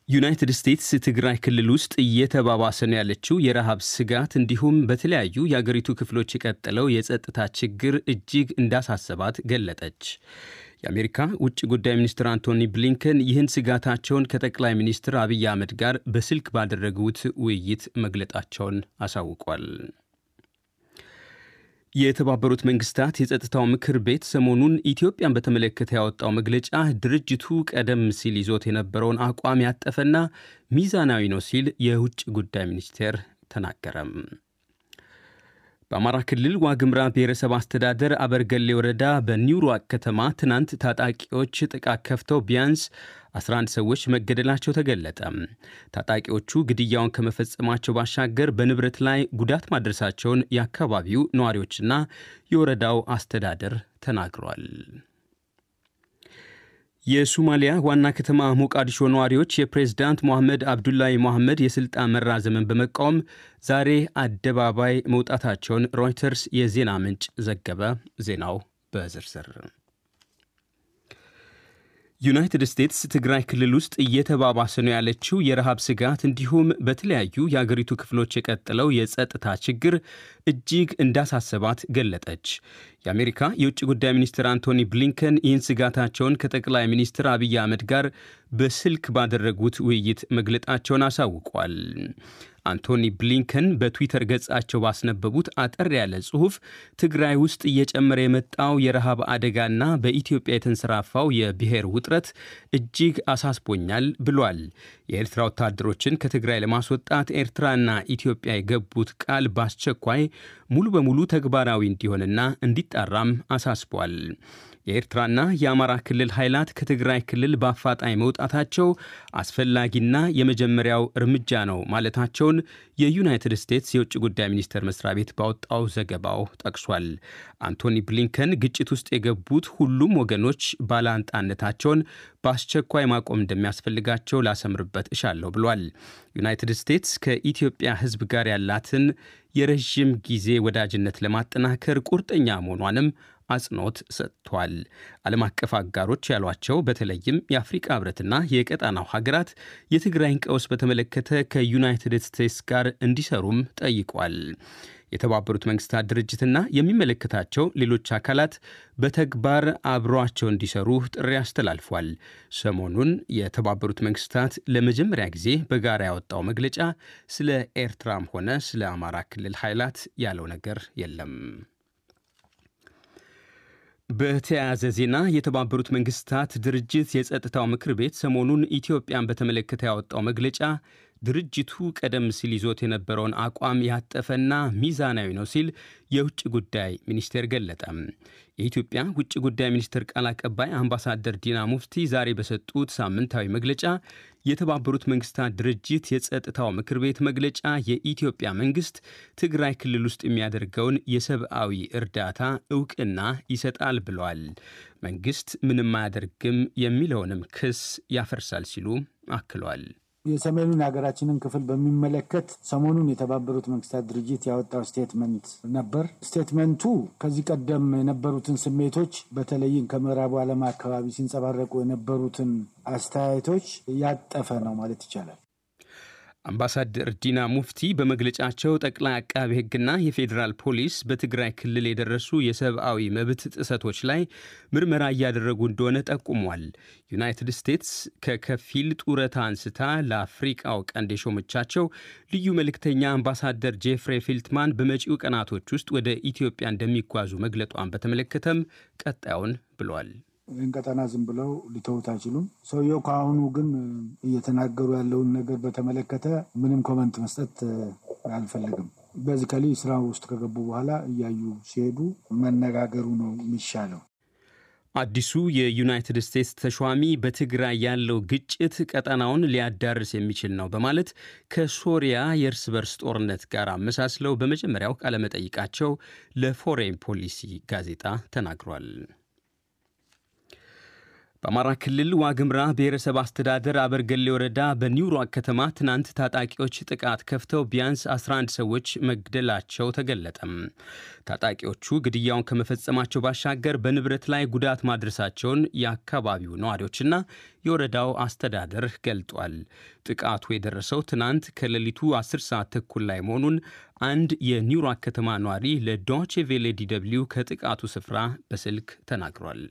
ዩናይትድ ስቴትስ ትግራይ ክልል ውስጥ እየተባባሰ ነው ያለችው የረሃብ ስጋት እንዲሁም በተለያዩ የአገሪቱ ክፍሎች የቀጠለው የጸጥታ ችግር እጅግ እንዳሳሰባት ገለጠች። የአሜሪካ ውጭ ጉዳይ ሚኒስትር አንቶኒ ብሊንከን ይህን ስጋታቸውን ከጠቅላይ ሚኒስትር አብይ አህመድ ጋር በስልክ ባደረጉት ውይይት መግለጣቸውን አሳውቋል። የተባበሩት መንግስታት የጸጥታው ምክር ቤት ሰሞኑን ኢትዮጵያን በተመለከተ ያወጣው መግለጫ ድርጅቱ ቀደም ሲል ይዞት የነበረውን አቋም ያጠፈና ሚዛናዊ ነው ሲል የውጭ ጉዳይ ሚኒስቴር ተናገረም። በአማራ ክልል ዋግምራ ብሔረሰብ አስተዳደር አበርገሌ ወረዳ በኒውሯቅ ከተማ ትናንት ታጣቂዎች ጥቃት ከፍተው ቢያንስ 11 ሰዎች መገደላቸው ተገለጠ። ታጣቂዎቹ ግድያውን ከመፈጸማቸው ባሻገር በንብረት ላይ ጉዳት ማድረሳቸውን የአካባቢው ነዋሪዎችና የወረዳው አስተዳደር ተናግሯል። የሱማሊያ ዋና ከተማ ሞቃዲሾ ነዋሪዎች የፕሬዝዳንት ሞሐመድ አብዱላሂ ሞሐመድ የሥልጣን መራዘምን በመቃወም ዛሬ አደባባይ መውጣታቸውን ሮይተርስ የዜና ምንጭ ዘገበ። ዜናው በዝርዝር ዩናይትድ ስቴትስ ትግራይ ክልል ውስጥ እየተባባሰ ነው ያለችው የረሃብ ስጋት እንዲሁም በተለያዩ የአገሪቱ ክፍሎች የቀጠለው የጸጥታ ችግር እጅግ እንዳሳሰባት ገለጠች። የአሜሪካ የውጭ ጉዳይ ሚኒስትር አንቶኒ ብሊንከን ይህን ስጋታቸውን ከጠቅላይ ሚኒስትር አብይ አህመድ ጋር በስልክ ባደረጉት ውይይት መግለጣቸውን አሳውቋል። አንቶኒ ብሊንከን በትዊተር ገጻቸው ባስነበቡት አጠር ያለ ጽሑፍ ትግራይ ውስጥ እየጨመረ የመጣው የረሃብ አደጋና በኢትዮጵያ የተንሰራፋው የብሔር ውጥረት እጅግ አሳስቦኛል ብሏል። የኤርትራ ወታደሮችን ከትግራይ ለማስወጣት ኤርትራና ኢትዮጵያ የገቡት ቃል በአስቸኳይ ሙሉ በሙሉ ተግባራዊ እንዲሆንና እንዲጣራም አሳስቧል። የኤርትራና የአማራ ክልል ኃይላት ከትግራይ ክልል በአፋጣኝ መውጣታቸው አስፈላጊና የመጀመሪያው እርምጃ ነው ማለታቸውን የዩናይትድ ስቴትስ የውጭ ጉዳይ ሚኒስቴር መስሪያ ቤት ባወጣው ዘገባው ጠቅሷል። አንቶኒ ብሊንከን ግጭት ውስጥ የገቡት ሁሉም ወገኖች ባላንጣነታቸውን በአስቸኳይ ማቆም እንደሚያስፈልጋቸው ላሰምርበት እሻለሁ ብሏል። ዩናይትድ ስቴትስ ከኢትዮጵያ ሕዝብ ጋር ያላትን የረዥም ጊዜ ወዳጅነት ለማጠናከር ቁርጠኛ መሆኗንም አጽንኦት ሰጥቷል። ዓለም አቀፍ አጋሮች ያሏቸው በተለይም የአፍሪቃ ህብረትና የቀጣናው ሀገራት የትግራይን ቀውስ በተመለከተ ከዩናይትድ ስቴትስ ጋር እንዲሰሩም ጠይቋል። የተባበሩት መንግስታት ድርጅትና የሚመለከታቸው ሌሎች አካላት በተግባር አብሯቸው እንዲሰሩ ጥሪ አስተላልፏል። ሰሞኑን የተባበሩት መንግስታት ለመጀመሪያ ጊዜ በጋራ ያወጣው መግለጫ ስለ ኤርትራም ሆነ ስለ አማራ ክልል ኃይላት ያለው ነገር የለም። በተያያዘ ዜና የተባበሩት መንግስታት ድርጅት የጸጥታው ምክር ቤት ሰሞኑን ኢትዮጵያን በተመለከተ ያወጣው መግለጫ ድርጅቱ ቀደም ሲል ይዞት የነበረውን አቋም ያጠፈና ሚዛናዊ ነው ሲል የውጭ ጉዳይ ሚኒስቴር ገለጠ። የኢትዮጵያ ውጭ ጉዳይ ሚኒስቴር ቃል አቀባይ አምባሳደር ዲና ሙፍቲ ዛሬ በሰጡት ሳምንታዊ መግለጫ የተባበሩት መንግስታት ድርጅት የጸጥታው ምክር ቤት መግለጫ የኢትዮጵያ መንግስት ትግራይ ክልል ውስጥ የሚያደርገውን የሰብአዊ እርዳታ እውቅና ይሰጣል ብለዋል። መንግስት ምንም አያደርግም የሚለውንም ክስ ያፈርሳል ሲሉ አክሏል። የሰሜኑን ሀገራችንን ክፍል በሚመለከት ሰሞኑን የተባበሩት መንግስታት ድርጅት ያወጣው ስቴትመንት ነበር። ስቴትመንቱ ከዚህ ቀደም የነበሩትን ስሜቶች በተለይም ከምዕራቡ ዓለም አካባቢ ሲንጸባረቁ የነበሩትን አስተያየቶች ያጠፈ ነው ማለት ይቻላል። አምባሳደር ዲና ሙፍቲ በመግለጫቸው ጠቅላይ አቃቢ ሕግና የፌዴራል ፖሊስ በትግራይ ክልል የደረሱ የሰብአዊ መብት ጥሰቶች ላይ ምርመራ እያደረጉ እንደሆነ ጠቁሟል። ዩናይትድ ስቴትስ ከከፊል ጡረታ አንስታ ለአፍሪቃው ቀንድ የሾመቻቸው ልዩ መልእክተኛ አምባሳደር ጄፍሬ ፊልትማን በመጪው ቀናቶች ውስጥ ወደ ኢትዮጵያ እንደሚጓዙ መግለጧን በተመለከተም ቀጣዩን ብሏል። ይህን ቀጠና ዝም ብለው ሊተውት አይችሉም። ሰውየው ከአሁኑ ግን እየተናገሩ ያለውን ነገር በተመለከተ ምንም ኮመንት መስጠት አልፈለግም። በዚካሊ ስራ ውስጥ ከገቡ በኋላ እያዩ ሲሄዱ መነጋገሩ ነው የሚሻለው። አዲሱ የዩናይትድ ስቴትስ ተሿሚ በትግራይ ያለው ግጭት ቀጠናውን ሊያዳርስ የሚችል ነው በማለት ከሶሪያ የእርስ በርስ ጦርነት ጋር አመሳስለው በመጀመሪያው ቃለመጠይቃቸው ለፎሬን ፖሊሲ ጋዜጣ ተናግሯል። በአማራ ክልል ዋግምራ ብሔረሰብ አስተዳደር አበርገሌ ወረዳ በኒውሮክ ከተማ ትናንት ታጣቂዎች ጥቃት ከፍተው ቢያንስ 11 ሰዎች መግደላቸው ተገለጠም። ታጣቂዎቹ ግድያውን ከመፈጸማቸው ባሻገር በንብረት ላይ ጉዳት ማድረሳቸውን የአካባቢው ነዋሪዎችና የወረዳው አስተዳደር ገልጧል። ጥቃቱ የደረሰው ትናንት ከሌሊቱ 10 ሰዓት ተኩል ላይ መሆኑን አንድ የኒውሮክ ከተማ ነዋሪ ለዶቼ ቬሌ ዲ ደብልዩ ከጥቃቱ ስፍራ በስልክ ተናግሯል።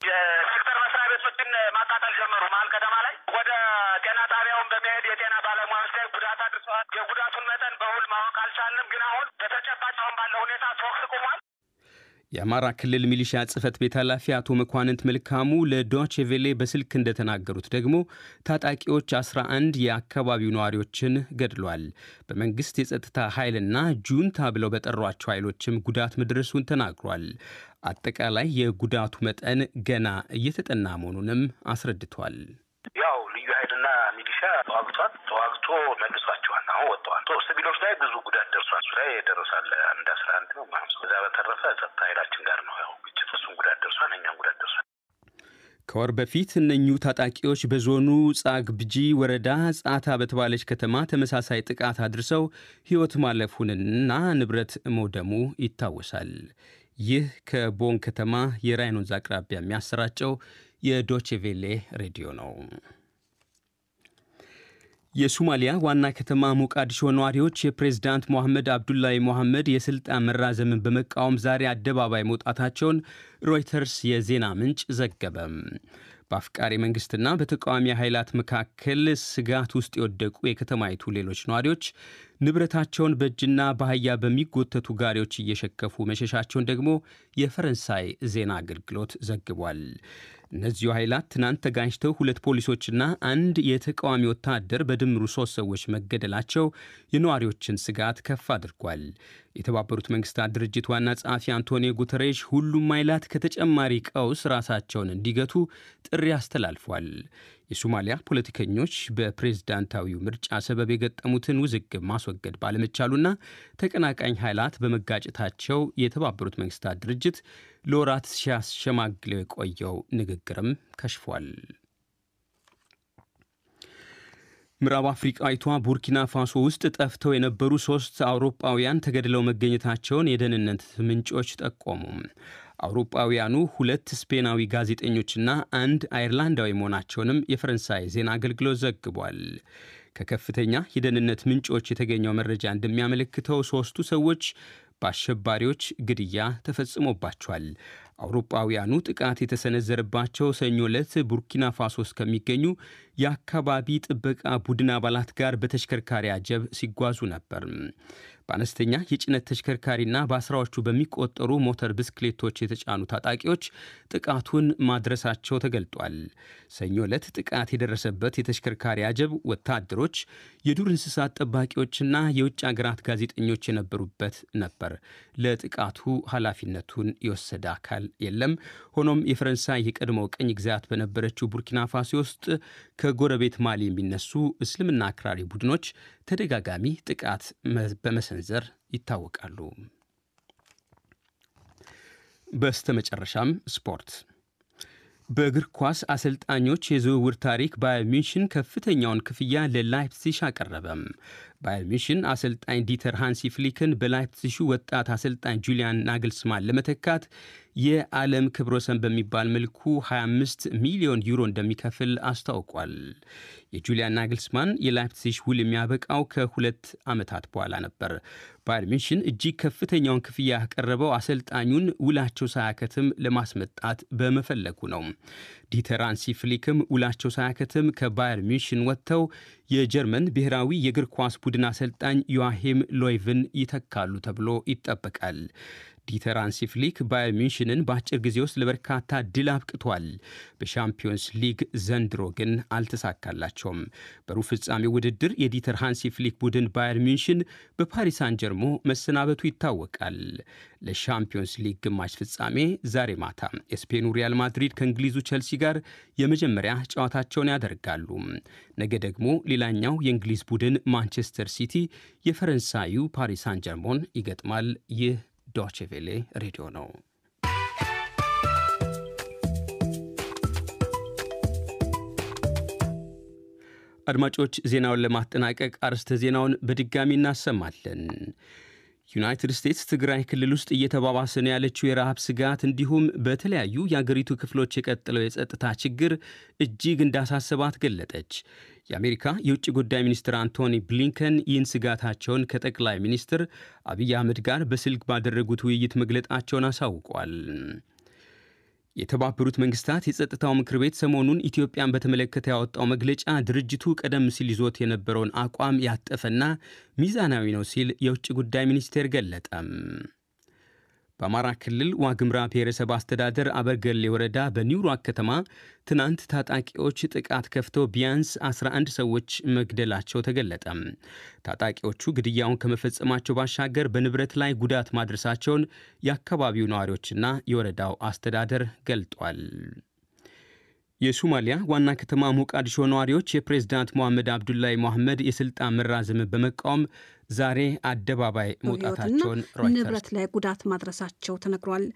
በመሄድ የጤና ባለሙያዎች ላይ ጉዳት አድርሰዋል። የጉዳቱን መጠን በውል ማወቅ አልቻልንም፣ ግን አሁን በተጨባጭ አሁን ባለው ሁኔታ ተኩስ ቁሟል። የአማራ ክልል ሚሊሻ ጽህፈት ቤት ኃላፊ አቶ መኳንንት መልካሙ ለዶቼ ቬሌ በስልክ እንደተናገሩት ደግሞ ታጣቂዎች 11 የአካባቢው ነዋሪዎችን ገድሏል። በመንግስት የጸጥታ ኃይልና ጁንታ ብለው በጠሯቸው ኃይሎችም ጉዳት መድረሱን ተናግሯል። አጠቃላይ የጉዳቱ መጠን ገና እየተጠና መሆኑንም አስረድቷል። ያው ልዩ ኃይልና ሚሊሻ ተዋግቷል። ተዋግቶ መልሷቸዋል። አሁን ወጥተዋል። ሲቪሎች ላይ ብዙ ጉዳት ደርሷል። እሱ ላይ ደረሳል አንድ አስራ አንድ ነው ማለት ነው። ከዛ በተረፈ ጸጥታ ኃይላችን ጋር ነው ያው ግጭት፣ እሱም ጉዳት ደርሷል፣ እኛም ጉዳት ደርሷል። ከወር በፊት እነኙ ታጣቂዎች በዞኑ ጻግብጂ ወረዳ ጻታ በተባለች ከተማ ተመሳሳይ ጥቃት አድርሰው ሕይወት ማለፉንና ንብረት መውደሙ ይታወሳል። ይህ ከቦን ከተማ የራይን ወንዝ አቅራቢያ የሚያሰራጨው የዶቼቬሌ ሬዲዮ ነው። የሶማሊያ ዋና ከተማ ሞቃዲሾ ነዋሪዎች የፕሬዝዳንት ሞሐመድ አብዱላሂ ሞሐመድ የስልጣን መራዘምን በመቃወም ዛሬ አደባባይ መውጣታቸውን ሮይተርስ የዜና ምንጭ ዘገበም። በአፍቃሪ መንግስትና በተቃዋሚ ኃይላት መካከል ስጋት ውስጥ የወደቁ የከተማይቱ ሌሎች ነዋሪዎች ንብረታቸውን በእጅና በአህያ በሚጎተቱ ጋሪዎች እየሸከፉ መሸሻቸውን ደግሞ የፈረንሳይ ዜና አገልግሎት ዘግቧል። እነዚሁ ኃይላት ትናንት ተጋጅተው ሁለት ፖሊሶችና አንድ የተቃዋሚ ወታደር በድምሩ ሶስት ሰዎች መገደላቸው የነዋሪዎችን ስጋት ከፍ አድርጓል። የተባበሩት መንግስታት ድርጅት ዋና ጸሐፊ አንቶኒዮ ጉተሬሽ ሁሉም ኃይላት ከተጨማሪ ቀውስ ራሳቸውን እንዲገቱ ጥሪ አስተላልፏል። የሶማሊያ ፖለቲከኞች በፕሬዝዳንታዊው ምርጫ ሰበብ የገጠሙትን ውዝግብ ማስወገድ ባለመቻሉና ተቀናቃኝ ኃይላት በመጋጨታቸው የተባበሩት መንግስታት ድርጅት ለወራት ሲያሸማግለው የቆየው ንግግርም ከሽፏል። ምዕራብ አፍሪቃዊቷ ቡርኪና ፋሶ ውስጥ ጠፍተው የነበሩ ሶስት አውሮጳውያን ተገድለው መገኘታቸውን የደህንነት ምንጮች ጠቆሙ። አውሮጳውያኑ ሁለት ስፔናዊ ጋዜጠኞችና አንድ አይርላንዳዊ መሆናቸውንም የፈረንሳይ ዜና አገልግሎት ዘግቧል። ከከፍተኛ የደህንነት ምንጮች የተገኘው መረጃ እንደሚያመለክተው ሦስቱ ሰዎች በአሸባሪዎች ግድያ ተፈጽሞባቸዋል። አውሮጳውያኑ ጥቃት የተሰነዘረባቸው ሰኞ ዕለት ቡርኪና ፋሶ ውስጥ ከሚገኙ የአካባቢ ጥበቃ ቡድን አባላት ጋር በተሽከርካሪ አጀብ ሲጓዙ ነበር። በአነስተኛ የጭነት ተሽከርካሪና በአስራዎቹ በሚቆጠሩ ሞተር ብስክሌቶች የተጫኑ ታጣቂዎች ጥቃቱን ማድረሳቸው ተገልጧል። ሰኞ ዕለት ጥቃት የደረሰበት የተሽከርካሪ አጀብ ወታደሮች፣ የዱር እንስሳት ጠባቂዎችና የውጭ አገራት ጋዜጠኞች የነበሩበት ነበር። ለጥቃቱ ኃላፊነቱን የወሰደ አካል የለም። ሆኖም የፈረንሳይ የቀድሞ ቅኝ ግዛት በነበረችው ቡርኪና ፋሶ ውስጥ ከጎረቤት ማሊ የሚነሱ እስልምና አክራሪ ቡድኖች ተደጋጋሚ ጥቃት በመሰንዘር ይታወቃሉ። በስተመጨረሻም ስፖርት። በእግር ኳስ አሰልጣኞች የዝውውር ታሪክ ባየር ሚንሽን ከፍተኛውን ክፍያ ለላይፕሲሽ አቀረበም። ባየር ሚንሽን አሰልጣኝ ዲተር ሃንሲ ፍሊክን በላይፕሲሹ ወጣት አሰልጣኝ ጁሊያን ናግልስማን ለመተካት የዓለም ክብረ ወሰን በሚባል መልኩ 25 ሚሊዮን ዩሮ እንደሚከፍል አስታውቋል። የጁሊያን ናግልስማን የላይፕሲሽ ውል የሚያበቃው ከሁለት ዓመታት በኋላ ነበር። ባየር ሚንሽን እጅግ ከፍተኛውን ክፍያ ያቀረበው አሰልጣኙን ውላቸው ሳያከትም ለማስመጣት በመፈለጉ ነው። ዲተር ሃንሲ ፍሊክም ውላቸው ሳያከትም ከባየር ሚንሽን ወጥተው የጀርመን ብሔራዊ የእግር ኳስ ቡድን አሰልጣኝ ዮአሂም ሎይቭን ይተካሉ ተብሎ ይጠበቃል። ዲተር ሃንሲ ፍሊክ ባየር ሚንሽንን በአጭር ጊዜ ውስጥ ለበርካታ ድል አብቅቷል። በሻምፒዮንስ ሊግ ዘንድሮ ግን አልተሳካላቸውም። በሩብ ፍጻሜ ውድድር የዲተር ሃንሲ ፍሊክ ቡድን ባየር ሚንሽን በፓሪስ ሳን ጀርሞ መሰናበቱ ይታወቃል። ለሻምፒዮንስ ሊግ ግማሽ ፍጻሜ ዛሬ ማታ የስፔኑ ሪያል ማድሪድ ከእንግሊዙ ቸልሲ ጋር የመጀመሪያ ጨዋታቸውን ያደርጋሉ። ነገ ደግሞ ሌላኛው የእንግሊዝ ቡድን ማንቸስተር ሲቲ የፈረንሳዩ ፓሪስ ሳን ጀርሞን ይገጥማል። ይህ ዶቼ ቬሌ ሬዲዮ ነው። አድማጮች ዜናውን ለማጠናቀቅ አርዕስተ ዜናውን በድጋሚ እናሰማለን። ዩናይትድ ስቴትስ ትግራይ ክልል ውስጥ እየተባባሰ ነው ያለችው የረሃብ ስጋት እንዲሁም በተለያዩ የአገሪቱ ክፍሎች የቀጠለው የጸጥታ ችግር እጅግ እንዳሳሰባት ገለጠች። የአሜሪካ የውጭ ጉዳይ ሚኒስትር አንቶኒ ብሊንከን ይህን ስጋታቸውን ከጠቅላይ ሚኒስትር አብይ አህመድ ጋር በስልክ ባደረጉት ውይይት መግለጣቸውን አሳውቋል። የተባበሩት መንግስታት የጸጥታው ምክር ቤት ሰሞኑን ኢትዮጵያን በተመለከተ ያወጣው መግለጫ ድርጅቱ ቀደም ሲል ይዞት የነበረውን አቋም ያጠፈና ሚዛናዊ ነው ሲል የውጭ ጉዳይ ሚኒስቴር ገለጠም። በአማራ ክልል ዋግምራ ብሔረሰብ አስተዳደር አበርገሌ ወረዳ በኒውሮክ ከተማ ትናንት ታጣቂዎች ጥቃት ከፍተው ቢያንስ 11 ሰዎች መግደላቸው ተገለጠ። ታጣቂዎቹ ግድያውን ከመፈጸማቸው ባሻገር በንብረት ላይ ጉዳት ማድረሳቸውን የአካባቢው ነዋሪዎችና የወረዳው አስተዳደር ገልጧል። የሶማሊያ ዋና ከተማ ሞቃዲሾ ነዋሪዎች የፕሬዝዳንት ሞሐመድ አብዱላይ ሞሐመድ የስልጣን መራዘምን በመቃወም ዛሬ አደባባይ መውጣታቸውን ንብረት ላይ ጉዳት ማድረሳቸው ተነግሯል።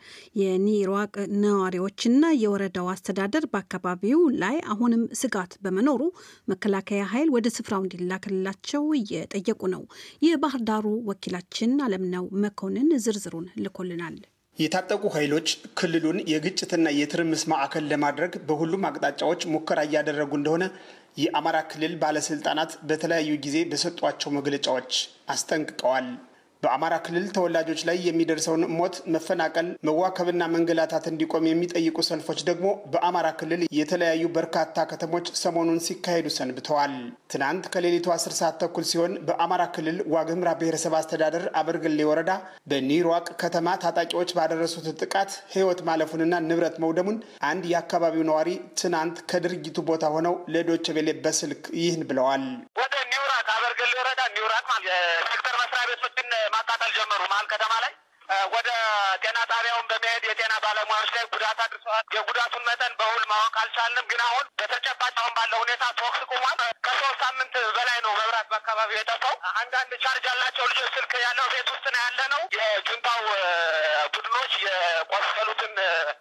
የኒሯቅ ነዋሪዎችና የወረዳው አስተዳደር በአካባቢው ላይ አሁንም ስጋት በመኖሩ መከላከያ ኃይል ወደ ስፍራው እንዲላክላቸው እየጠየቁ ነው። የባህር ዳሩ ወኪላችን አለምነው መኮንን ዝርዝሩን ልኮልናል። የታጠቁ ኃይሎች ክልሉን የግጭትና የትርምስ ማዕከል ለማድረግ በሁሉም አቅጣጫዎች ሙከራ እያደረጉ እንደሆነ የአማራ ክልል ባለስልጣናት በተለያዩ ጊዜ በሰጧቸው መግለጫዎች አስጠንቅቀዋል። በአማራ ክልል ተወላጆች ላይ የሚደርሰውን ሞት፣ መፈናቀል፣ መዋከብና መንገላታት እንዲቆም የሚጠይቁ ሰልፎች ደግሞ በአማራ ክልል የተለያዩ በርካታ ከተሞች ሰሞኑን ሲካሄዱ ሰንብተዋል። ትናንት ከሌሊቱ አስር ሰዓት ተኩል ሲሆን በአማራ ክልል ዋግምራ ብሔረሰብ አስተዳደር አበርገሌ ወረዳ በኒሯቅ ከተማ ታጣቂዎች ባደረሱት ጥቃት ሕይወት ማለፉንና ንብረት መውደሙን አንድ የአካባቢው ነዋሪ ትናንት ከድርጊቱ ቦታ ሆነው ለዶይቼ ቬለ በስልክ ይህን ብለዋል። ወደ ኒውራቅ አበርገሌ ወረዳ ኒውራቅ የሴክተር መስሪያ ቤቶችን ማቃጠል ጀመሩ። መሀል ከተማ ላይ ወደ ጤና ጣቢያውን በመሄድ የጤና ባለሙያዎች ላይ ጉዳት አድርሰዋል። የጉዳቱን መጠን በውል ማወቅ አልቻልንም፣ ግን አሁን በተጨባጭ አሁን ባለው ሁኔታ ተኩስ ቁሟል። ከሶስት ሳምንት በላይ ነው መብራት በአካባቢው የጠፋው። አንዳንድ ቻርጅ ያላቸው ልጆች ስልክ ያለው ቤት ውስጥ ነው ያለ ነው። የጁንታው ቡድኖች የቆሰሉትን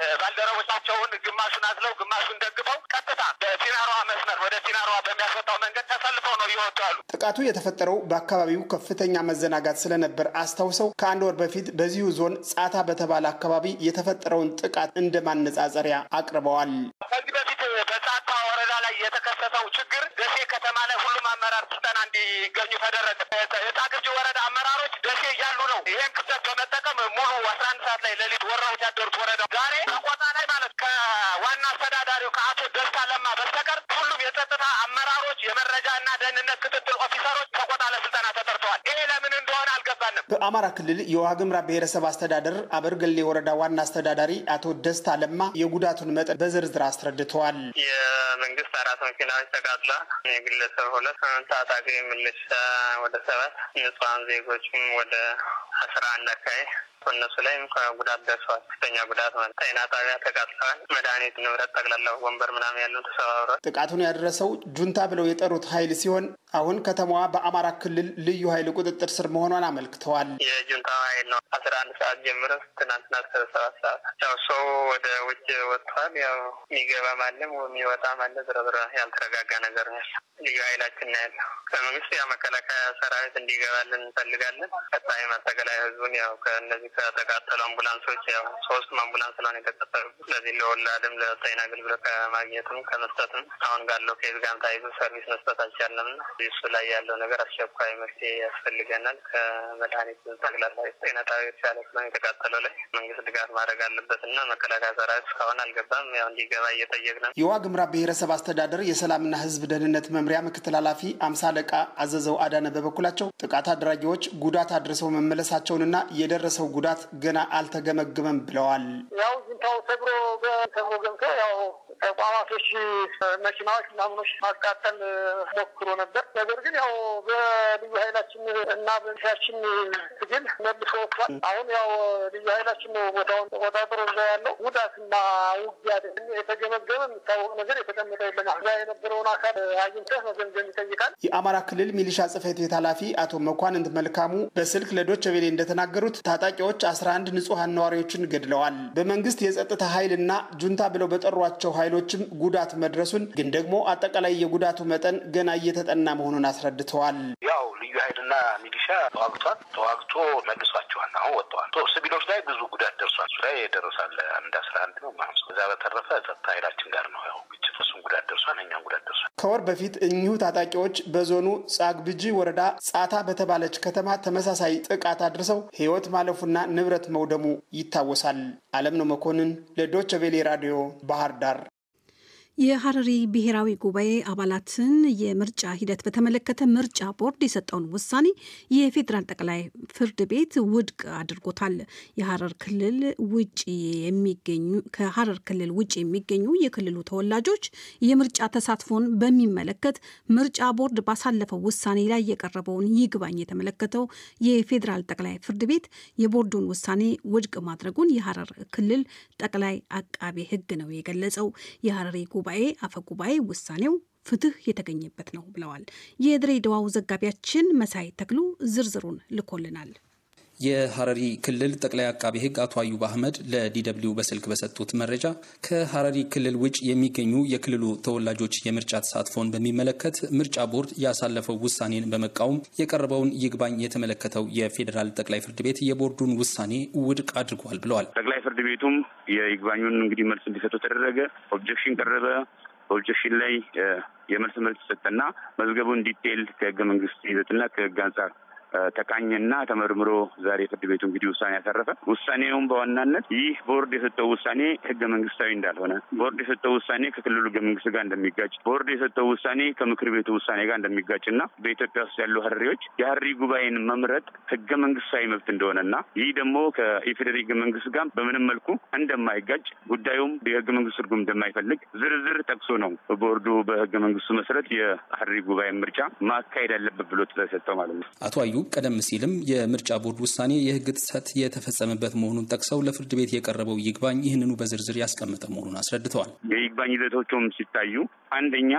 ባልደረቦቻቸውን ግማሹን አዝለው ግማሹን ደግፈው ቀጥታ በሲናሯ መስመር ወደ ሲናሯ በሚያስወጣው መንገድ ተሰልፈው ነው እየወጡ ያሉ። ጥቃቱ የተፈጠረው በአካባቢው ከፍተኛ መዘናጋት ስለነበር አስታውሰው ከአንድ ወር በፊት በዚሁ ዞን ጻታ በተባለ አካባቢ የተፈጠረውን ጥቃት እንደ ማነጻጸሪያ አቅርበዋል። ከዚህ በፊት በጻታ ወረዳ ላይ የተከሰተው ችግር ደሴ ከተማ ላይ ሁሉም አመራር ስልጠና እንዲገኙ ተደረገ። የጣቅርጂ ወረዳ አመራሮች ደሴ እያሉ ነው ይህን ክፍተት በመጠቀም ሙሉ አስራ አንድ ሰዓት ላይ ሌሊት ወረውት ያደሩት ወረዳው ዛሬ ከቆጣ ላይ ማለት ከዋና አስተዳዳሪው ከአቶ ደስታ ለማ በስተቀር ሁሉም የጸጥታ አመራሮች የመረጃና ደህንነት ክትትል ኦፊሰሮች ከቆጣ ለስልጠና ተጠርተዋል። ይሄ ለምን እንደሆነ አልገባንም። በአማራ ክልል የዋግምራ ብሔረሰብ አስተዳደር አበርገሌ ወረዳ ዋና አስተዳዳሪ አቶ ደስታ ለማ የጉዳቱን መጠን በዝርዝር አስረድተዋል። የመንግስት አራት መኪናዎች ተቃጥላ የግለሰብ ሁለት ታጣቂ ምልሻ ወደ ሰባት ንጹሐን ዜጎችም ወደ አስራ አንድ አካባቢ እነሱ ላይም ከጉዳት ደርሰዋል። ከፍተኛ ጉዳት ማለት ጤና ጣቢያ ተቃጥለዋል። መድኃኒት፣ ንብረት ጠቅላላ ወንበር ምናምን ያሉ ተሰባብረዋል። ጥቃቱን ያደረሰው ጁንታ ብለው የጠሩት ኃይል ሲሆን አሁን ከተማዋ በአማራ ክልል ልዩ ኃይል ቁጥጥር ስር መሆኗን አመልክተዋል። የጁንታ ኃይል ነው። አስራ አንድ ሰዓት ጀምሮ ትናንትና እስከ ሰባት ሰዓት ያው ሰው ወደ ውጭ ወጥቷል። ያው የሚገባም አለ የሚወጣም አለ። ዝረዝረ ያልተረጋጋ ነገር ነው ያለ ልዩ ኃይላችን ነው ያለው። ከመንግስት ያው መከላከያ ሰራዊት እንዲገባልን እንፈልጋለን። ቀጣይ ማጠቃላይ ህዝቡን ያው ከእነዚህ ከተቃጠሉ አምቡላንሶች ያው ሶስቱም አምቡላንስ ስለሆነ የተቀጠሉ ስለዚህ ለወላድም ለጤና አገልግሎት ከማግኘትም ከመስጠትም አሁን ጋለው ኬዝ ጋርም ታይዞ ሰርቪስ መስጠት አልቻለም ና እሱ ላይ ያለው ነገር አስቸኳይ መፍትሄ ያስፈልገናል። ከመድኃኒት ጠቅላላ ጤና ጣቢያዎች ያለ ስለሆነ የተቃጠለው ላይ መንግስት ድጋፍ ማድረግ አለበት እና መከላከያ ሰራዊት እስካሁን አልገባም። ያው እንዲገባ እየጠየቅን ነው። የዋግምራ ብሔረሰብ አስተዳደር የሰላምና ህዝብ ደህንነት መምሪያ ምክትል ኃላፊ አምሳ አለቃ አዘዘው አዳነ በበኩላቸው ጥቃት አድራጊዎች ጉዳት አድርሰው መመለሳቸውንና የደረሰው ጉዳት ገና አልተገመገመም ብለዋል። ያው ጁንታው ሰብሮ ሰብሮ ገብቶ ያው ተቋማቶች መኪናዎች ምናምኖች ማቃጠል ሞክሮ ነበር። ነገር ግን ያው በልዩ ኃይላችን እና በሚሻችን ትግል መልሶ ወጥቷል። አሁን ያው ልዩ ኃይላችን ነው ቦታውን ተቆጣጥሮ እዛ ያለው ጉዳትና ውጊያ የተገመገመ የሚታወቅ ነገር የተቀመጠ የለም። እዛ የነበረውን አካል አግኝተህ መገምገም ይጠይቃል። የአማራ ክልል ሚሊሻ ጽሕፈት ቤት ኃላፊ አቶ መኳንንት መልካሙ በስልክ ለዶቼ ቬሌ እንደተናገሩት ታጣቂዎች አስራ አንድ ንጹሐን ነዋሪዎችን ገድለዋል። በመንግስት የጸጥታ ኃይልና ጁንታ ብለው በጠሯቸው ኃይሎች ኃይሎችም ጉዳት መድረሱን ግን ደግሞ አጠቃላይ የጉዳቱ መጠን ገና እየተጠና መሆኑን አስረድተዋል። ያው ልዩ ኃይልና ሚሊሻ ተዋግቷል። ተዋግቶ መልሷቸዋል። አሁን ወጥተዋል። ሲቪሎች ላይ ብዙ ጉዳት ደርሷል። እሱ ላይ የደረሳለ አንድ አስራ አንድ ነው ማለት ነው። እዛ በተረፈ ጸጥታ ኃይላችን ጋር ነው ያው ግጭት፣ እሱም ጉዳት ደርሷል፣ እኛም ጉዳት ደርሷል። ከወር በፊት እኚሁ ታጣቂዎች በዞኑ ጻግብጂ ወረዳ ጻታ በተባለች ከተማ ተመሳሳይ ጥቃት አድርሰው ሕይወት ማለፉና ንብረት መውደሙ ይታወሳል። አለም ነው መኮንን ለዶቸ ቬሌ ራዲዮ ባህር ዳር። የሀረሪ ብሔራዊ ጉባኤ አባላትን የምርጫ ሂደት በተመለከተ ምርጫ ቦርድ የሰጠውን ውሳኔ የፌዴራል ጠቅላይ ፍርድ ቤት ውድቅ አድርጎታል። የሀረር ክልል ውጭ የሚገኙ ከሀረር ክልል ውጭ የሚገኙ የክልሉ ተወላጆች የምርጫ ተሳትፎን በሚመለከት ምርጫ ቦርድ ባሳለፈው ውሳኔ ላይ የቀረበውን ይግባኝ የተመለከተው የፌዴራል ጠቅላይ ፍርድ ቤት የቦርዱን ውሳኔ ውድቅ ማድረጉን የሀረር ክልል ጠቅላይ አቃቤ ሕግ ነው የገለጸው። የሀረሪ ጉባኤ አፈ ጉባኤ ውሳኔው ፍትህ የተገኘበት ነው ብለዋል። የድሬዳዋው ዘጋቢያችን መሳይ ተክሉ ዝርዝሩን ልኮልናል። የሀረሪ ክልል ጠቅላይ አቃቤ ሕግ አቶ አዩብ አህመድ ለዲደብሊው በስልክ በሰጡት መረጃ ከሀረሪ ክልል ውጭ የሚገኙ የክልሉ ተወላጆች የምርጫ ተሳትፎን በሚመለከት ምርጫ ቦርድ ያሳለፈው ውሳኔን በመቃወም የቀረበውን ይግባኝ የተመለከተው የፌዴራል ጠቅላይ ፍርድ ቤት የቦርዱን ውሳኔ ውድቅ አድርጓል ብለዋል። ጠቅላይ ፍርድ ቤቱም የይግባኙን እንግዲህ መልስ እንዲሰጡ ተደረገ። ኦብጀክሽን ቀረበ። በኦብጀክሽን ላይ የመልስ መልስ ሰጠና መዝገቡን ዲቴይል ከህገ መንግስት ይዘትና ከህግ አንጻር ተቃኘና ተመርምሮ ዛሬ ፍርድ ቤቱ እንግዲህ ውሳኔ ያሳረፈ። ውሳኔውም በዋናነት ይህ ቦርድ የሰጠው ውሳኔ ህገ መንግስታዊ እንዳልሆነ፣ ቦርድ የሰጠው ውሳኔ ከክልሉ ህገ መንግስት ጋር እንደሚጋጭ፣ ቦርድ የሰጠው ውሳኔ ከምክር ቤቱ ውሳኔ ጋር እንደሚጋጭ እና በኢትዮጵያ ውስጥ ያሉ ሀረሪዎች የሀረሪ ጉባኤን መምረጥ ህገ መንግስታዊ መብት እንደሆነና ይህ ደግሞ ከኢፌዴሪ ህገ መንግስት ጋር በምንም መልኩ እንደማይጋጭ ጉዳዩም የህገ መንግስት ትርጉም እንደማይፈልግ ዝርዝር ጠቅሶ ነው ቦርዱ በህገ መንግስቱ መሰረት የሀረሪ ጉባኤ ምርጫ ማካሄድ ያለበት ብሎ ትዕዛዝ ሰጠው ማለት ነው። አቶ አዩ ቀደም ሲልም የምርጫ ቦርድ ውሳኔ የህግ ጥሰት የተፈጸመበት መሆኑን ጠቅሰው ለፍርድ ቤት የቀረበው ይግባኝ ይህንኑ በዝርዝር ያስቀመጠ መሆኑን አስረድተዋል። የይግባኝ ይዘቶቹም ሲታዩ አንደኛ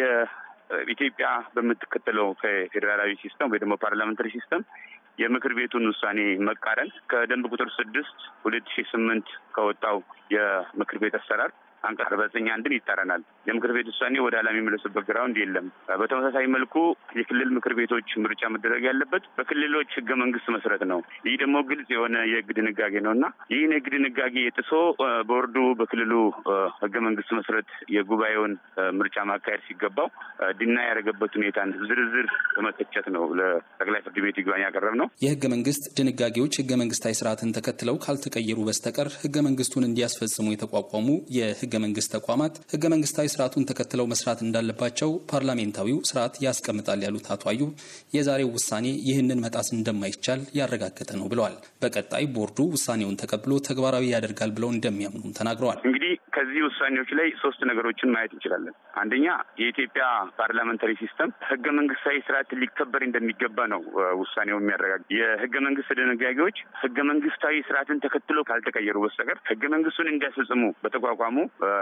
የኢትዮጵያ በምትከተለው ከፌዴራላዊ ሲስተም ወይ ደግሞ ፓርላመንታሪ ሲስተም የምክር ቤቱን ውሳኔ መቃረን ከደንብ ቁጥር ስድስት ሁለት ሺህ ስምንት ከወጣው የምክር ቤት አሰራር አንቀጽ አርባ ዘጠኝ አንድን ይጣረናል። የምክር ቤት ውሳኔ ወደ ኋላ የሚመለስበት ግራውንድ የለም። በተመሳሳይ መልኩ የክልል ምክር ቤቶች ምርጫ መደረግ ያለበት በክልሎች ህገ መንግስት መሰረት ነው። ይህ ደግሞ ግልጽ የሆነ የህግ ድንጋጌ ነው እና ይህን የህግ ድንጋጌ ጥሶ ቦርዱ በክልሉ ህገ መንግስት መሰረት የጉባኤውን ምርጫ ማካሄድ ሲገባው ድና ያደረገበት ሁኔታን ዝርዝር በመተቸት ነው ለጠቅላይ ፍርድ ቤት ይግባኝ ያቀረብ ነው። የህገ መንግስት ድንጋጌዎች ህገ መንግስታዊ ስርዓትን ተከትለው ካልተቀየሩ በስተቀር ህገ መንግስቱን እንዲያስፈጽሙ የተቋቋሙ የህገ መንግስት ተቋማት ህገ መንግስታዊ ስርዓቱን ተከትለው መስራት እንዳለባቸው ፓርላሜንታዊው ስርዓት ያስቀምጣል ያሉት አቶ አዩብ የዛሬው ውሳኔ ይህንን መጣስ እንደማይቻል ያረጋገጠ ነው ብለዋል። በቀጣይ ቦርዱ ውሳኔውን ተቀብሎ ተግባራዊ ያደርጋል ብለው እንደሚያምኑም ተናግረዋል። እንግዲህ ከዚህ ውሳኔዎች ላይ ሶስት ነገሮችን ማየት እንችላለን። አንደኛ የኢትዮጵያ ፓርላመንታሪ ሲስተም ህገ መንግስታዊ ስርዓት ሊከበር እንደሚገባ ነው ውሳኔው የሚያረጋግጥ። የህገ መንግስት ድንጋጌዎች ህገ መንግስታዊ ስርዓትን ተከትሎ ካልተቀየሩ በስተቀር ህገ መንግስቱን እንዲያስፈጽሙ በተቋቋሙ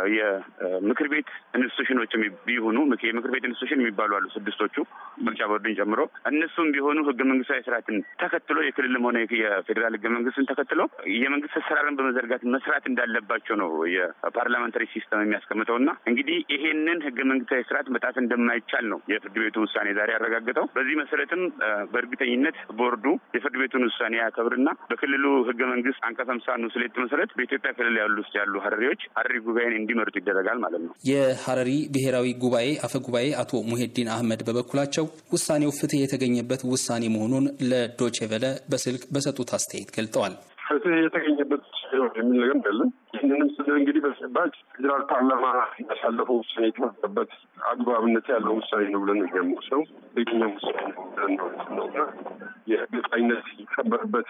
የምክር ቤት ኢንስቲቱሽኖች ቢሆኑ የምክር ቤት ኢንስቲቱሽን የሚባሉ አሉ ስድስቶቹ ምርጫ ቦርድን ጨምሮ እነሱም ቢሆኑ ህገ መንግስታዊ ስርዓትን ተከትሎ የክልልም ሆነ የፌዴራል ህገ መንግስትን ተከትሎ የመንግስት አሰራርን በመዘርጋት መስራት እንዳለባቸው ነው የፓርላመንታሪ ሲስተም የሚያስቀምጠው እና እንግዲህ ይሄንን ህገ መንግስታዊ ስርዓት መጣት እንደማይቻል ነው የፍርድ ቤቱ ውሳኔ ዛሬ ያረጋግጠው። በዚህ መሰረትም በእርግጠኝነት ቦርዱ የፍርድ ቤቱን ውሳኔ ያከብርና በክልሉ ህገ መንግስት አንቀጽ ሃምሳ ንዑስ ሁለት መሰረት በኢትዮጵያ ክልል ያሉ ውስጥ ያሉ ሀረሪዎች ሀረሪ ጉባኤን እንዲመርጡ ይደረጋል ማለት ነው። የሀረሪ ብሔራዊ ጉባኤ አፈ ጉባኤ አቶ ሙሄዲን አህመድ በበኩላቸው ውሳኔው ፍትህ የተገኘበት ውሳኔ መሆኑን ለዶቼ ቬለ በስልክ በሰጡት አስተያየት ገልጠዋል። ፍትህ የተገኘበት የሚል ነገር እንዳለን ይህንንም ስል እንግዲህ በተጨባጭ ፌዴራል ፓርላማ ያሳለፈው ውሳኔ የተመረበት አግባብነት ያለው ውሳኔ ነው ብለን የሚወስደው የትኛውም ውሳኔ ነው ብለን ነው እና የግልጽነት ይከበርበት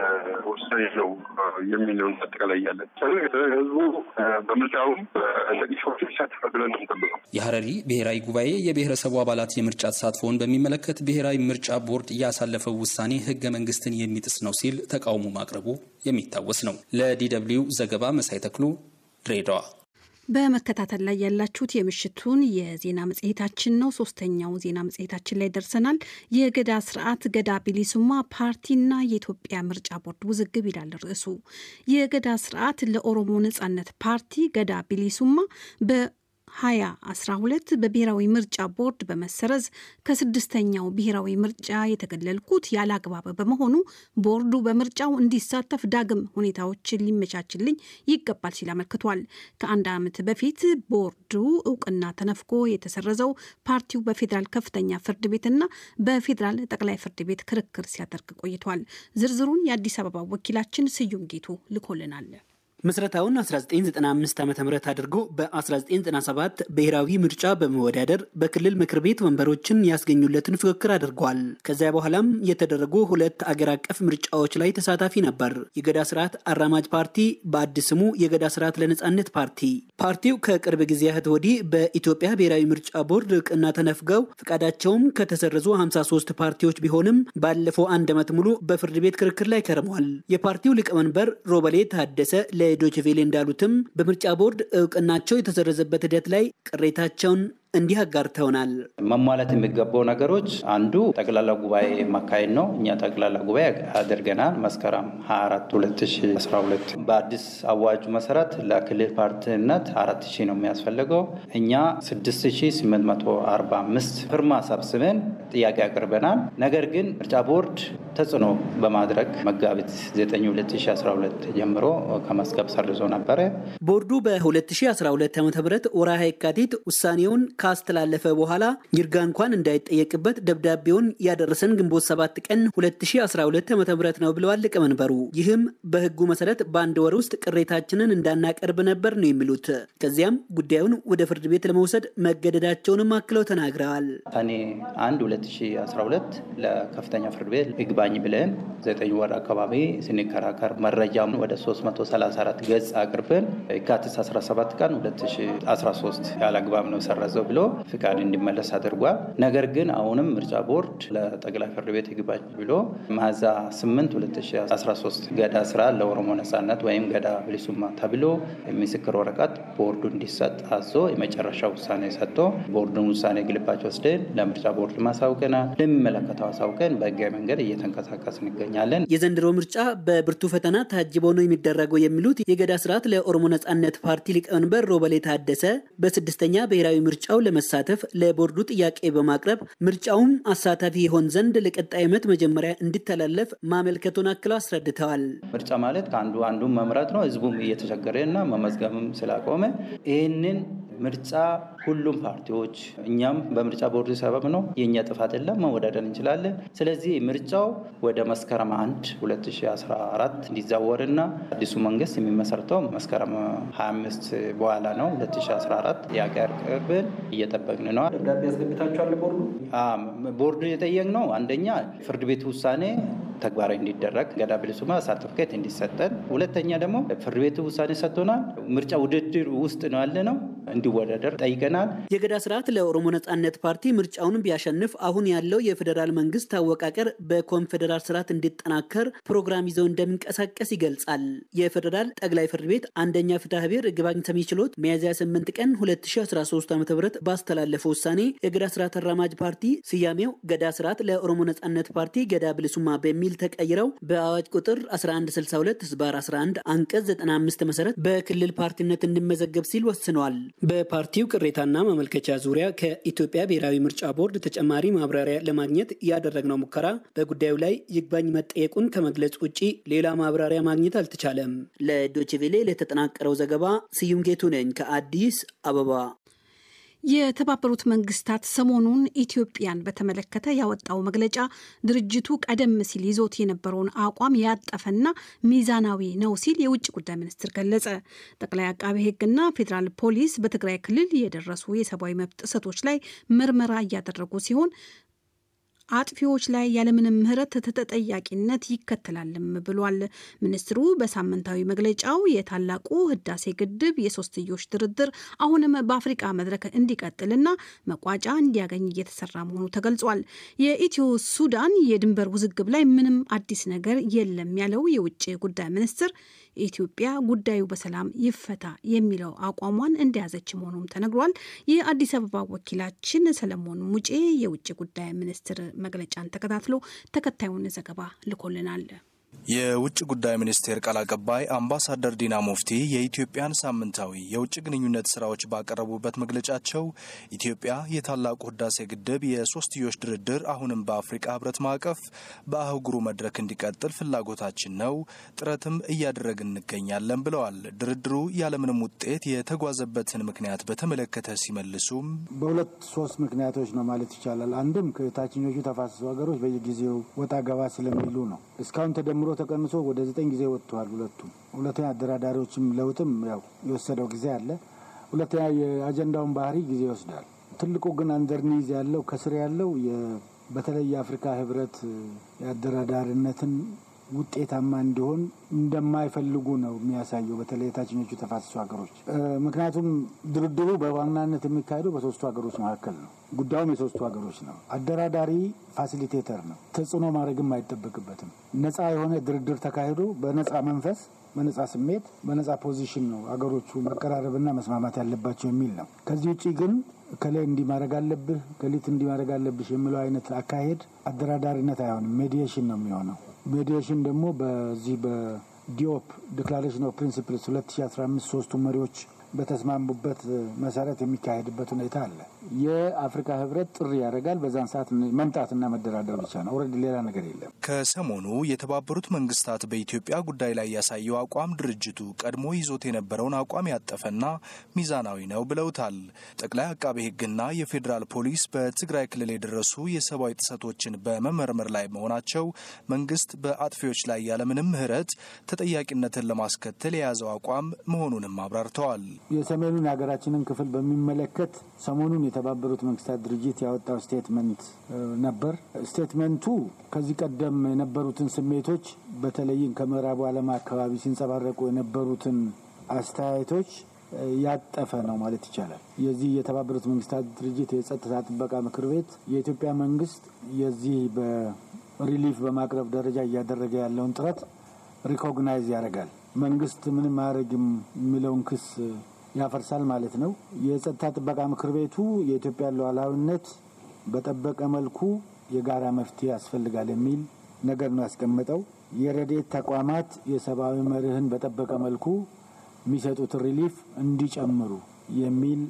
ውሳኔ ነው የሚለውን አጠቃላይ ያለን ህዝቡ በምርጫው ነቂሶች ይሳተፋል ብለን ነው የምንጠብቀው። የሀረሪ ብሔራዊ ጉባኤ የብሔረሰቡ አባላት የምርጫ ተሳትፎውን በሚመለከት ብሔራዊ ምርጫ ቦርድ ያሳለፈው ውሳኔ ህገ መንግስትን የሚጥስ ነው ሲል ተቃውሞ ማቅረቡ የሚታወስ ነው። ለዲ ደብልዩ ዘገባ መሳይ ተክሉ ድሬዳዋ። በመከታተል ላይ ያላችሁት የምሽቱን የዜና መጽሔታችን ነው። ሶስተኛው ዜና መጽሔታችን ላይ ደርሰናል። የገዳ ስርዓት ገዳ ቢሊሱማ ፓርቲና የኢትዮጵያ ምርጫ ቦርድ ውዝግብ ይላል ርዕሱ። የገዳ ስርዓት ለኦሮሞ ነጻነት ፓርቲ ገዳ ቢሊሱማ በ 2012 በብሔራዊ ምርጫ ቦርድ በመሰረዝ ከስድስተኛው ብሔራዊ ምርጫ የተገለልኩት ያለ አግባብ በመሆኑ ቦርዱ በምርጫው እንዲሳተፍ ዳግም ሁኔታዎችን ሊመቻችልኝ ይገባል ሲል አመልክቷል። ከአንድ ዓመት በፊት ቦርዱ እውቅና ተነፍጎ የተሰረዘው ፓርቲው በፌዴራል ከፍተኛ ፍርድ ቤትና በፌዴራል ጠቅላይ ፍርድ ቤት ክርክር ሲያደርግ ቆይቷል። ዝርዝሩን የአዲስ አበባ ወኪላችን ስዩም ጌቱ ልኮልናል። ምስረታውን 1995 ዓ ም አድርጎ በ1997 ብሔራዊ ምርጫ በመወዳደር በክልል ምክር ቤት ወንበሮችን ያስገኙለትን ፉክክር አድርጓል። ከዚያ በኋላም የተደረጉ ሁለት አገር አቀፍ ምርጫዎች ላይ ተሳታፊ ነበር። የገዳ ስርዓት አራማጅ ፓርቲ በአዲስ ስሙ የገዳ ስርዓት ለነጻነት ፓርቲ። ፓርቲው ከቅርብ ጊዜያት ወዲህ በኢትዮጵያ ብሔራዊ ምርጫ ቦርድ እውቅና ተነፍገው ፈቃዳቸውም ከተሰረዙ 53 ፓርቲዎች ቢሆንም ባለፈው አንድ ዓመት ሙሉ በፍርድ ቤት ክርክር ላይ ከርሟል። የፓርቲው ሊቀመንበር ሮበሌ ታደሰ ዶችቬሌ እንዳሉትም በምርጫ ቦርድ እውቅናቸው የተሰረዘበት ሂደት ላይ ቅሬታቸውን እንዲህ አጋርተውናል። መሟላት የሚገባው ነገሮች አንዱ ጠቅላላ ጉባኤ ማካሄድ ነው። እኛ ጠቅላላ ጉባኤ አድርገናል። መስከረም 24 2012 በአዲስ አዋጁ መሰረት ለክልል ፓርቲነት አራት ሺህ ነው የሚያስፈልገው። እኛ 6845 ፍርማ ሰብስበን ጥያቄ አቅርበናል። ነገር ግን ምርጫ ቦርድ ተጽዕኖ በማድረግ መጋቢት 9 2012 ጀምሮ ከመዝገብ ሰርዞ ነበረ። ቦርዱ በ2012 ዓ ም ወርሃ የካቲት ውሳኔውን ካስተላለፈ በኋላ ይርጋ እንኳን እንዳይጠየቅበት ደብዳቤውን ያደረሰን ግንቦት 7 ቀን 2012 ዓ ም ነው ብለዋል ሊቀመንበሩ። ይህም በህጉ መሰረት በአንድ ወር ውስጥ ቅሬታችንን እንዳናቀርብ ነበር ነው የሚሉት። ከዚያም ጉዳዩን ወደ ፍርድ ቤት ለመውሰድ መገደዳቸውንም አክለው ተናግረዋል። ሰኔ 1 2012 ለከፍተኛ ፍርድ ቤት ይግባኝ ብለን ዘጠኝ ወር አካባቢ ስንከራከር መረጃም ወደ 334 ገጽ አቅርበን የካቲት 17 ቀን 2013 ያለ አግባብ ነው ሰረዘው ብሎ ፍቃድ እንዲመለስ አድርጓል። ነገር ግን አሁንም ምርጫ ቦርድ ለጠቅላይ ፍርድ ቤት ይግባኝ ብሎ ሚያዝያ 8 2013 ገዳ ስራ ለኦሮሞ ነጻነት ወይም ገዳ ብሊሱማ ተብሎ ምስክር ወረቀት ቦርዱ እንዲሰጥ አዞ የመጨረሻ ውሳኔ ሰጥቶ ቦርዱን ውሳኔ ግልባጭ ወስደን ለምርጫ ቦርድ ማሳውቀናል። ለሚመለከተው አሳውቀን በህጋዊ መንገድ እየተንቀሳቀስ እንገኛለን። የዘንድሮ ምርጫ በብርቱ ፈተና ታጅቦ ነው የሚደረገው የሚሉት የገዳ ስርዓት ለኦሮሞ ነጻነት ፓርቲ ሊቀመንበር ሮበሌ ታደሰ በስድስተኛ ብሔራዊ ምርጫው ለመሳተፍ ለቦርዱ ጥያቄ በማቅረብ ምርጫውም አሳታፊ ይሆን ዘንድ ለቀጣይ ዓመት መጀመሪያ እንዲተላለፍ ማመልከቱን አክለው አስረድተዋል። ምርጫ ማለት ከአንዱ አንዱን መምረጥ ነው። ህዝቡም እየተቸገረ እና መመዝገብም ስላቆመ ይህንን ምርጫ ሁሉም ፓርቲዎች እኛም በምርጫ ቦርድ ሰበብ ነው የእኛ ጥፋት የለም መወዳደር እንችላለን። ስለዚህ ምርጫው ወደ መስከረም 1 2014 እንዲዛወርና አዲሱ መንግስት የሚመሰርተው መስከረም 25 በኋላ ነው 2014 ያቀርብን እየጠበቅን ነው። ደብዳቤ ያስገብታችኋል ቦርዱ ቦርዱ የጠየቅ ነው አንደኛ ፍርድ ቤት ውሳኔ ተግባራዊ እንዲደረግ ገዳ ብሊሱማ ሰርቲፊኬት እንዲሰጠን፣ ሁለተኛ ደግሞ ፍርድ ቤቱ ውሳኔ ሰጥቶናል። ምርጫ ውድድር ውስጥ ነው ያለ ነው እንዲወዳደር ጠይቀናል። የገዳ ስርዓት ለኦሮሞ ነጻነት ፓርቲ ምርጫውን ቢያሸንፍ አሁን ያለው የፌዴራል መንግስት አወቃቀር በኮንፌዴራል ስርዓት እንዲጠናከር ፕሮግራም ይዘው እንደሚንቀሳቀስ ይገልጻል። የፌዴራል ጠቅላይ ፍርድ ቤት አንደኛ ፍትሐ ብሔር ይግባኝ ሰሚ ችሎት ሚያዝያ 8 ቀን 2013 ዓ ም ባስተላለፈው ውሳኔ የገዳ ስርዓት አራማጅ ፓርቲ ስያሜው ገዳ ስርዓት ለኦሮሞ ነጻነት ፓርቲ ገዳ ብሊሱማ በሚል ተቀይረው በአዋጅ ቁጥር 1162 ህዝባር 11 አንቀጽ 95 መሰረት በክልል ፓርቲነት እንዲመዘገብ ሲል ወስነዋል። በፓርቲው ቅሬታና ማመልከቻ ዙሪያ ከኢትዮጵያ ብሔራዊ ምርጫ ቦርድ ተጨማሪ ማብራሪያ ለማግኘት ያደረግነው ሙከራ በጉዳዩ ላይ ይግባኝ መጠየቁን ከመግለጽ ውጭ ሌላ ማብራሪያ ማግኘት አልተቻለም። ለዶችቬሌ ለተጠናቀረው ዘገባ ስዩም ጌቱ ነኝ ከአዲስ አበባ። የተባበሩት መንግስታት ሰሞኑን ኢትዮጵያን በተመለከተ ያወጣው መግለጫ ድርጅቱ ቀደም ሲል ይዞት የነበረውን አቋም ያጠፈና ሚዛናዊ ነው ሲል የውጭ ጉዳይ ሚኒስትር ገለጸ። ጠቅላይ አቃቤ ሕግና ፌዴራል ፖሊስ በትግራይ ክልል የደረሱ የሰብአዊ መብት ጥሰቶች ላይ ምርመራ እያደረጉ ሲሆን አጥፊዎች ላይ ያለምንም ምህረት ተጠያቂነት ይከተላልም ብሏል። ሚኒስትሩ በሳምንታዊ መግለጫው የታላቁ ህዳሴ ግድብ የሶስትዮሽ ድርድር አሁንም በአፍሪቃ መድረክ እንዲቀጥልና መቋጫ እንዲያገኝ እየተሰራ መሆኑ ተገልጿል። የኢትዮ ሱዳን የድንበር ውዝግብ ላይ ምንም አዲስ ነገር የለም ያለው የውጭ ጉዳይ ሚኒስትር ኢትዮጵያ ጉዳዩ በሰላም ይፈታ የሚለው አቋሟን እንደያዘች መሆኑም ተነግሯል። የአዲስ አበባ ወኪላችን ሰለሞን ሙጬ የውጭ ጉዳይ ሚኒስትር መግለጫን ተከታትሎ ተከታዩን ዘገባ ልኮልናል። የውጭ ጉዳይ ሚኒስቴር ቃል አቀባይ አምባሳደር ዲና ሙፍቲ የኢትዮጵያን ሳምንታዊ የውጭ ግንኙነት ስራዎች ባቀረቡበት መግለጫቸው ኢትዮጵያ የታላቁ ህዳሴ ግድብ የሶስትዮሽ ድርድር አሁንም በአፍሪካ ህብረት ማዕቀፍ በአህጉሩ መድረክ እንዲቀጥል ፍላጎታችን ነው፣ ጥረትም እያደረግን እንገኛለን ብለዋል። ድርድሩ ያለምንም ውጤት የተጓዘበትን ምክንያት በተመለከተ ሲመልሱም በሁለት ሶስት ምክንያቶች ነው ማለት ይቻላል። አንድም ከታችኞቹ ተፋሰሱ ሀገሮች በየጊዜው ወጣ ገባ ስለሚሉ ነው። እስካሁን ተደምሮ ተቀንሶ ወደ ዘጠኝ ጊዜ ወጥተዋል። ሁለቱም ሁለተኛ አደራዳሪዎችም ለውጥም ያው የወሰደው ጊዜ አለ። ሁለተኛ የአጀንዳውን ባህሪ ጊዜ ይወስዳል። ትልቁ ግን አንደርኒዝ ያለው ከስር ያለው በተለይ የአፍሪካ ህብረት የአደራዳሪነትን ውጤታማ እንዲሆን እንደማይፈልጉ ነው የሚያሳየው፣ በተለይ የታችኞቹ ተፋሰሱ ሀገሮች። ምክንያቱም ድርድሩ በዋናነት የሚካሄደው በሶስቱ ሀገሮች መካከል ነው። ጉዳዩም የሶስቱ ሀገሮች ነው። አደራዳሪ ፋሲሊቴተር ነው። ተጽዕኖ ማድረግም አይጠበቅበትም። ነጻ የሆነ ድርድር ተካሂዶ በነጻ መንፈስ በነጻ ስሜት በነጻ ፖዚሽን ነው አገሮቹ መቀራረብና መስማማት ያለባቸው የሚል ነው። ከዚህ ውጭ ግን ከላይ እንዲህ ማድረግ አለብህ ከሊት እንዲህ ማድረግ አለብሽ የሚለው አይነት አካሄድ አደራዳሪነት አይሆንም። ሜዲዬሽን ነው የሚሆነው። ሜዲዬሽን ደግሞ በዚህ በዲኦፕ ዲክላሬሽን ኦፍ ፕሪንሲፕልስ 2015 ሶስቱ መሪዎች በተስማሙበት መሰረት የሚካሄድበት ሁኔታ አለ። የአፍሪካ ህብረት ጥሪ ያደርጋል። በዛን ሰዓት መምጣትና መደራደር ብቻ ነው። ኦልሬዲ ሌላ ነገር የለም። ከሰሞኑ የተባበሩት መንግስታት በኢትዮጵያ ጉዳይ ላይ ያሳየው አቋም ድርጅቱ ቀድሞ ይዞት የነበረውን አቋም ያጠፈና ሚዛናዊ ነው ብለውታል። ጠቅላይ አቃቤ ህግና የፌዴራል ፖሊስ በትግራይ ክልል የደረሱ የሰብአዊ ጥሰቶችን በመመርመር ላይ መሆናቸው መንግስት በአጥፊዎች ላይ ያለምንም ምህረት ተጠያቂነትን ለማስከተል የያዘው አቋም መሆኑንም አብራርተዋል። የሰሜኑን የሀገራችንን ክፍል በሚመለከት ሰሞኑን የተባበሩት መንግስታት ድርጅት ያወጣው ስቴትመንት ነበር። ስቴትመንቱ ከዚህ ቀደም የነበሩትን ስሜቶች በተለይም ከምዕራቡ ዓለም አካባቢ ሲንጸባረቁ የነበሩትን አስተያየቶች ያጠፈ ነው ማለት ይቻላል። የዚህ የተባበሩት መንግስታት ድርጅት የጸጥታ ጥበቃ ምክር ቤት የኢትዮጵያ መንግስት የዚህ በሪሊፍ በማቅረብ ደረጃ እያደረገ ያለውን ጥረት ሪኮግናይዝ ያደርጋል። መንግስት ምንም አያደርግም የሚለውን ክስ ያፈርሳል ማለት ነው። የጸጥታ ጥበቃ ምክር ቤቱ የኢትዮጵያ ሉዓላዊነት በጠበቀ መልኩ የጋራ መፍትሄ ያስፈልጋል የሚል ነገር ነው ያስቀመጠው። የረድኤት ተቋማት የሰብአዊ መርህን በጠበቀ መልኩ የሚሰጡትን ሪሊፍ እንዲጨምሩ የሚል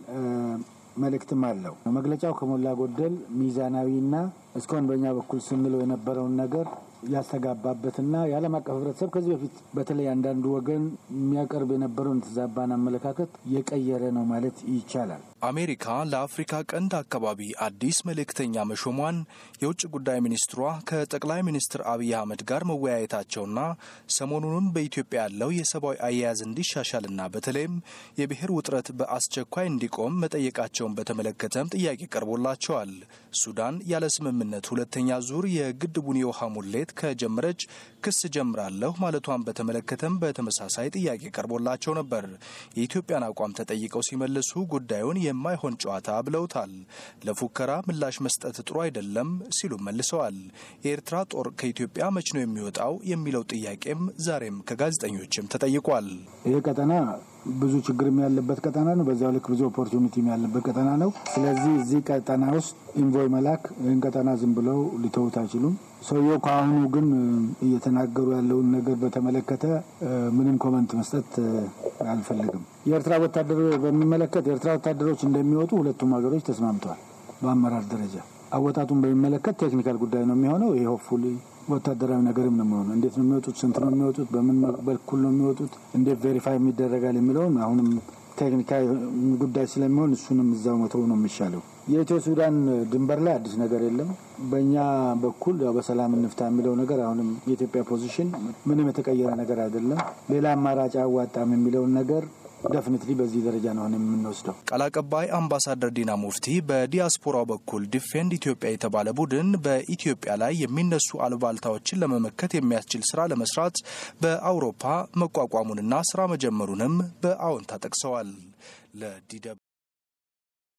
መልእክትም አለው። መግለጫው ከሞላ ጎደል ሚዛናዊና እስካሁን በእኛ በኩል ስንለው የነበረውን ነገር ያስተጋባበትና የዓለም አቀፍ ህብረተሰብ ከዚህ በፊት በተለይ አንዳንዱ ወገን የሚያቀርብ የነበረውን የተዛባን አመለካከት የቀየረ ነው ማለት ይቻላል። አሜሪካ ለአፍሪካ ቀንድ አካባቢ አዲስ መልእክተኛ መሾሟን የውጭ ጉዳይ ሚኒስትሯ ከጠቅላይ ሚኒስትር አብይ አህመድ ጋር መወያየታቸውና ሰሞኑንም በኢትዮጵያ ያለው የሰብአዊ አያያዝ እንዲሻሻልና በተለይም የብሔር ውጥረት በአስቸኳይ እንዲቆም መጠየቃቸውን በተመለከተም ጥያቄ ቀርቦላቸዋል። ሱዳን ያለ ስምምነት ሁለተኛ ዙር የግድቡን የውሃ ሙሌት ከጀመረች ክስ ጀምራለሁ ማለቷን በተመለከተም በተመሳሳይ ጥያቄ ቀርቦላቸው ነበር። የኢትዮጵያን አቋም ተጠይቀው ሲመልሱ ጉዳዩን የማይሆን ጨዋታ ብለውታል። ለፉከራ ምላሽ መስጠት ጥሩ አይደለም ሲሉ መልሰዋል። የኤርትራ ጦር ከኢትዮጵያ መች ነው የሚወጣው የሚለው ጥያቄም ዛሬም ከጋዜጠኞችም ተጠይቋል። ይህ ቀጠና ብዙ ችግርም ያለበት ቀጠና ነው። በዚያው ልክ ብዙ ኦፖርቹኒቲም ያለበት ቀጠና ነው። ስለዚህ እዚህ ቀጠና ውስጥ ኢንቮይ መላክ ይህን ቀጠና ዝም ብለው ሊተውት አይችሉም። ሰውየው ከአሁኑ ግን እየተናገሩ ያለውን ነገር በተመለከተ ምንም ኮመንት መስጠት አልፈልግም። የኤርትራ ወታደሮች በሚመለከት የኤርትራ ወታደሮች እንደሚወጡ ሁለቱም ሀገሮች ተስማምተዋል። በአመራር ደረጃ አወጣቱን በሚመለከት ቴክኒካል ጉዳይ ነው የሚሆነው። ይሄ ሆፕፉሊ ወታደራዊ ነገርም ነው የሚሆነው። እንዴት ነው የሚወጡት? ስንት ነው የሚወጡት? በምን በኩል ነው የሚወጡት? እንዴት ቬሪፋይ የሚደረጋል የሚለውም አሁንም ቴክኒካዊ ጉዳይ ስለሚሆን እሱንም እዛው መተው ነው የሚሻለው። የኢትዮ ሱዳን ድንበር ላይ አዲስ ነገር የለም። በእኛ በኩል ያው በሰላም እንፍታ የሚለው ነገር አሁንም የኢትዮጵያ ፖዚሽን ምንም የተቀየረ ነገር አይደለም። ሌላ አማራጭ አዋጣም የሚለውን ነገር ደፍኒትሊ በዚህ ደረጃ ነው የምንወስደው። ቃል አቀባይ አምባሳደር ዲና ሙፍቲ በዲያስፖራው በኩል ዲፌንድ ኢትዮጵያ የተባለ ቡድን በኢትዮጵያ ላይ የሚነሱ አሉባልታዎችን ለመመከት የሚያስችል ስራ ለመስራት በአውሮፓ መቋቋሙንና ስራ መጀመሩንም በአዎንታ ጠቅሰዋል። ለዲ